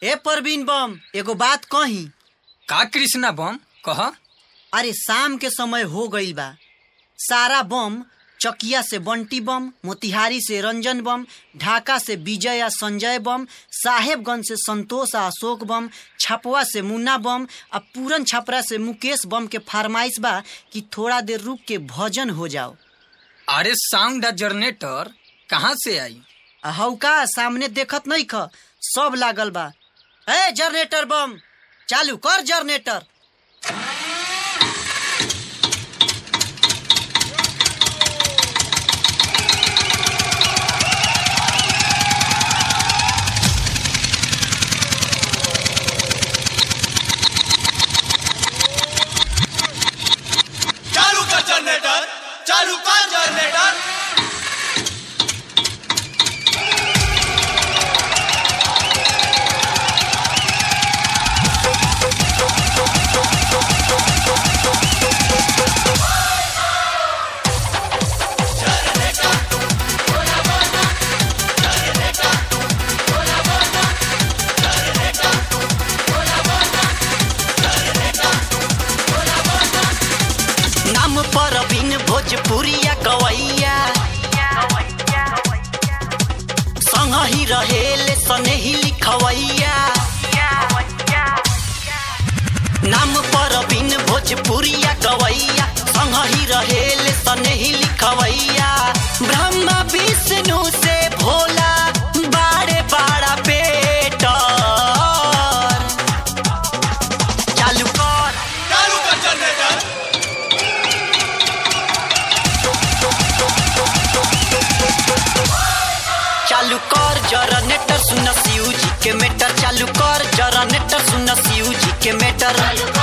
ए परवीन बम एगो बात कही का कृष्णा बम कह अरे शाम के समय हो गईल बा सारा बम चकिया से बंटी बम मोतिहारी से रंजन बम ढाका से विजय आ संजय बम साहेबगंज से संतोष आ अशोक बम छपवा से मुन्ना बम आ पूरन छपरा से मुकेश बम के फरमाइश बा कि थोड़ा देर रुक के भजन हो जाओ अरे साउंड जनरेटर कहाँ से आई आ हौका सामने देखत नहीं ख सब लागल बा ए जनरेटर बम चालू कर जनरेटर चालू कर जनरेटर चालू कर जनरेटर नाम परवीन भोजपुरिया गवैया संग ही रहेले सनेही लिखवैया नाम परवीन भोजपुरिया गवैया संग ही रहेले सनेही लिखवैया ब्रह्मा विष्णु से भोला बाड़े बाड़ा बेटर चालू कर चालू कर जनरेटर चालू कर जनरेटर सुन शिव जी के मेटर चालू कर जनरेटर सुन शिव जी के मेटर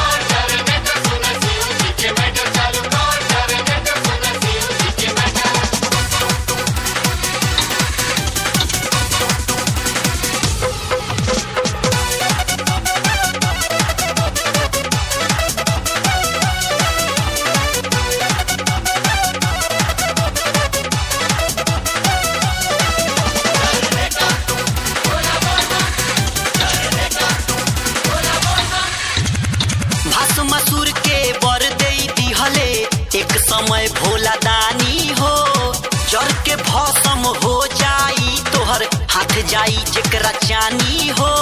भस्मासुर के बर दे दिहले एक समय भोला दानी हो जर के भस्म हो जाई तोहर हाथ जाई जेकरा चानी हो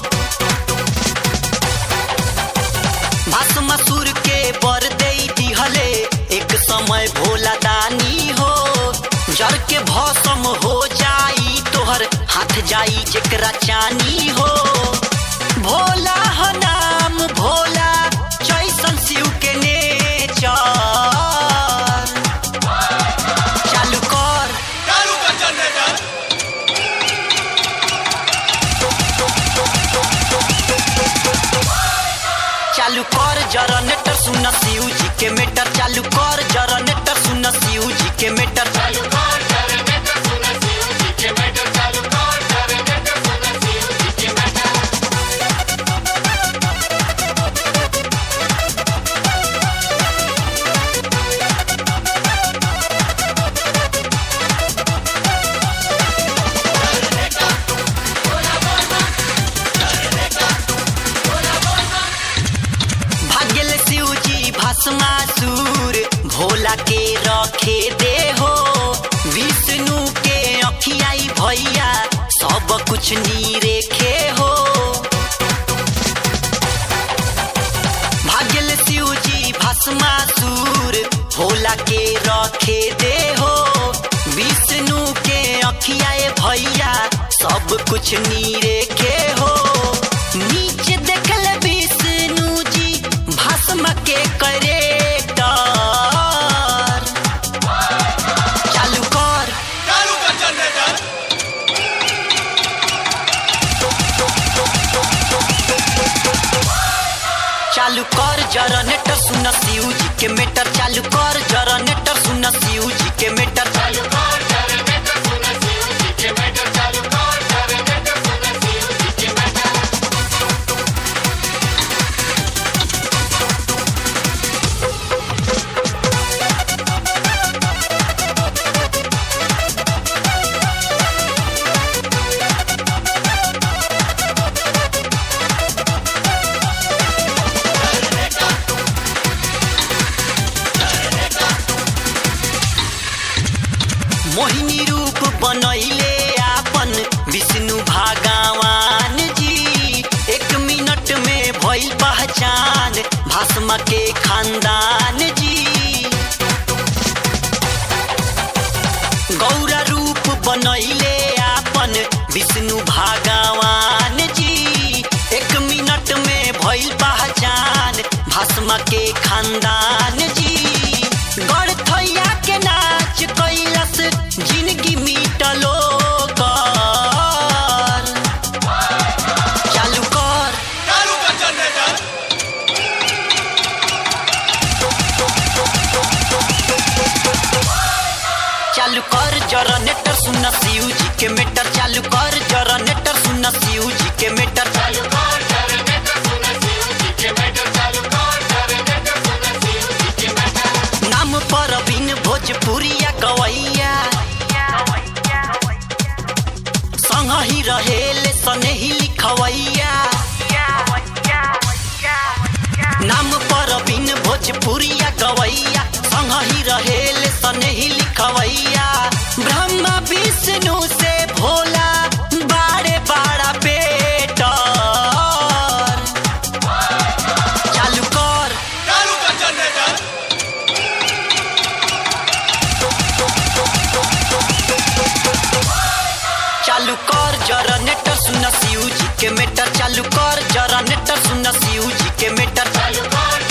भस्मासुर के बर दे दिहले एक समय भोला दानी हो जर के भस्म हो जाई तोहर हाथ जाई जेकरा चानी हो भोला ह नाम भोला जैसन शिव के नेचर चालू कर चालू कर जनरेटर चालू कर जनरेटर सुन शिव जी के मेटर चालू कर जनरेटर सुन शिव जी के मेटर चालू भाग्यल शिव जी भस्मासुर भोला के रखे दे हो विष्णु के अखियाई भैया सब कुछ नीरेखे हो भाग्यल शिव जी भस्मासुर भोला के रखे दे हो विष्णु के अखियाए भैया सब कुछ नीरेखे हो नीचे देखल विष्णु जी भस्म के करेक्टर चालू कर चालू कर जनरेटर चालू कर जनरेटर सुन शिव जी के मेटर चालू कर जनरेटर सुन शिव जी के मेटर चालू पहचान भस्म के खानदान जी गौर रूप बनैले आपन विष्णु भगवान जी एक मिनट में भइल पहचान भस्म के खानदान जी गढ़थैया के नाच कैलस जिंदगी मिटलो कर चालू कर चालू कर जनरेटर चालू कर जनरेटर सुन शिव जी के मीटर चालू कर जनरेटर सुन शिव जी के मीटर चालू नाम पर बिन भोजपुरिया गवैया संग ही रहेले सने ही लिखवैया नाम पर बिन भोजपुरिया गवैया संग ही रहेले सने ही लिखवैया ब्रह्मा विष्णु से भोला बाड़े बाड़ा बेटर चालू कर चालू कर जनरेटर चालू कर जनरेटर सुन शिव जी के मीटर चालू कर जनरेटर सुन शिव जी के मीटर चालू कर